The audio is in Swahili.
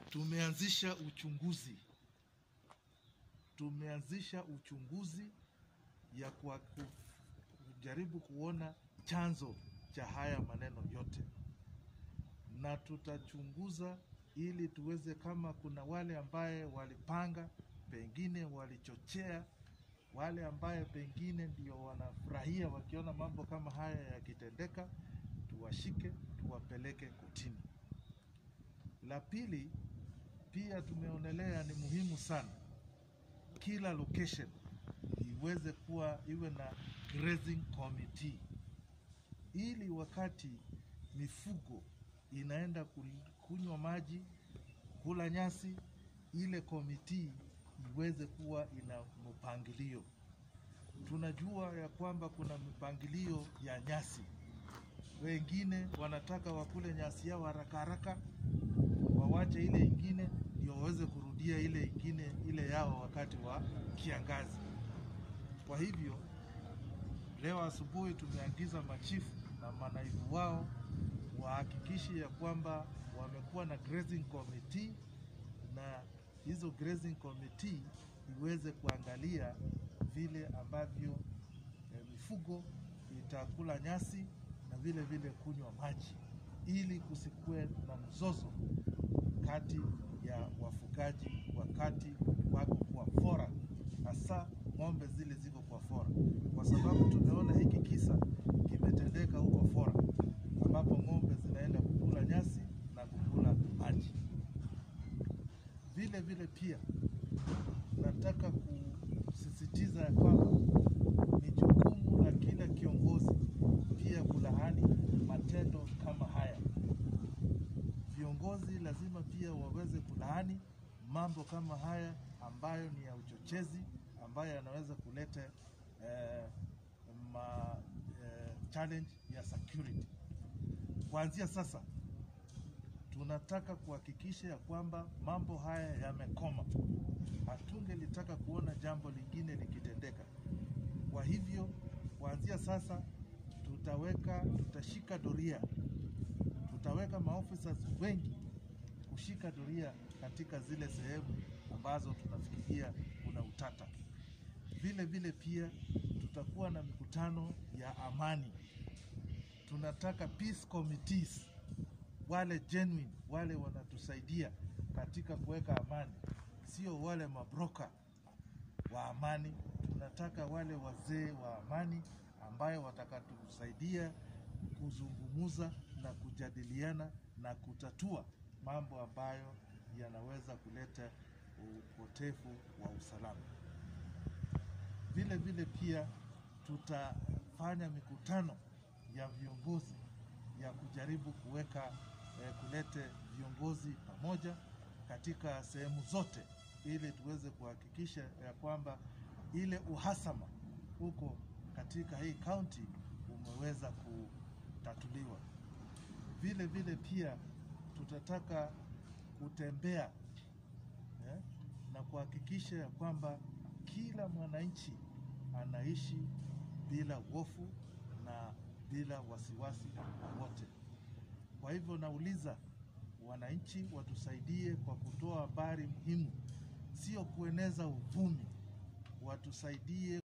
Tumeanzisha uchunguzi, tumeanzisha uchunguzi ya kwa kujaribu kuona chanzo cha haya maneno yote, na tutachunguza ili tuweze, kama kuna wale ambaye walipanga, pengine walichochea, wale ambaye pengine ndio wanafurahia wakiona mambo kama haya yakitendeka, tuwashike, tuwapeleke kotini. La pili, pia tumeonelea ni muhimu sana kila location iweze kuwa iwe na grazing committee, ili wakati mifugo inaenda kul- kunywa maji, kula nyasi, ile committee iweze kuwa ina mpangilio. Tunajua ya kwamba kuna mipangilio ya nyasi, wengine wanataka wakule nyasi yao haraka haraka, wawache ile ingine ndio waweze kurudia ile ingine ile yao wakati wa kiangazi. Kwa hivyo leo asubuhi tumeagiza machifu na manaibu wao wahakikishe ya kwamba wamekuwa na grazing committee, na hizo grazing committee iweze kuangalia vile ambavyo eh, mifugo itakula nyasi na vile vile kunywa maji, ili kusikue na mzozo kati ya wafugaji wakati wako kwa fora, hasa ng'ombe zile ziko kwa fora, kwa sababu tumeona hiki kisa kimetendeka huko fora, ambapo ng'ombe zinaenda kukula nyasi na kukula maji. Vile vile pia nataka kusisitiza ya kwamba ni jukumu la kila kiongozi pia kulaani matendo kama haya. Viongozi lazima pia waweze kulaani mambo kama haya ambayo ni ya uchochezi, ambayo yanaweza kuleta eh, ma, eh, challenge ya security. Kuanzia sasa tunataka kuhakikisha ya kwamba mambo haya yamekoma. Hatungelitaka kuona jambo lingine likitendeka. Kwa hivyo kuanzia sasa tutaweka, tutashika doria, tutaweka maofisa wengi kushika doria katika zile sehemu ambazo tunafikiria kuna utata. Vile vile pia tutakuwa na mikutano ya amani. Tunataka peace committees, wale genuine, wale wanatusaidia katika kuweka amani, sio wale mabroka wa amani. Tunataka wale wazee wa amani ambayo watakatusaidia kuzungumuza na kujadiliana na kutatua mambo ambayo yanaweza kuleta upotefu wa usalama. Vile vile pia tutafanya mikutano ya viongozi ya kujaribu kuweka eh, kulete viongozi pamoja katika sehemu zote ili tuweze kuhakikisha ya kwamba ile uhasama huko katika hii kaunti umeweza kutatuliwa. Vile vile pia tutataka kutembea eh, na kuhakikisha ya kwamba kila mwananchi anaishi bila hofu na bila wasiwasi wowote. Kwa hivyo nauliza wananchi watusaidie kwa kutoa habari muhimu, sio kueneza uvumi, watusaidie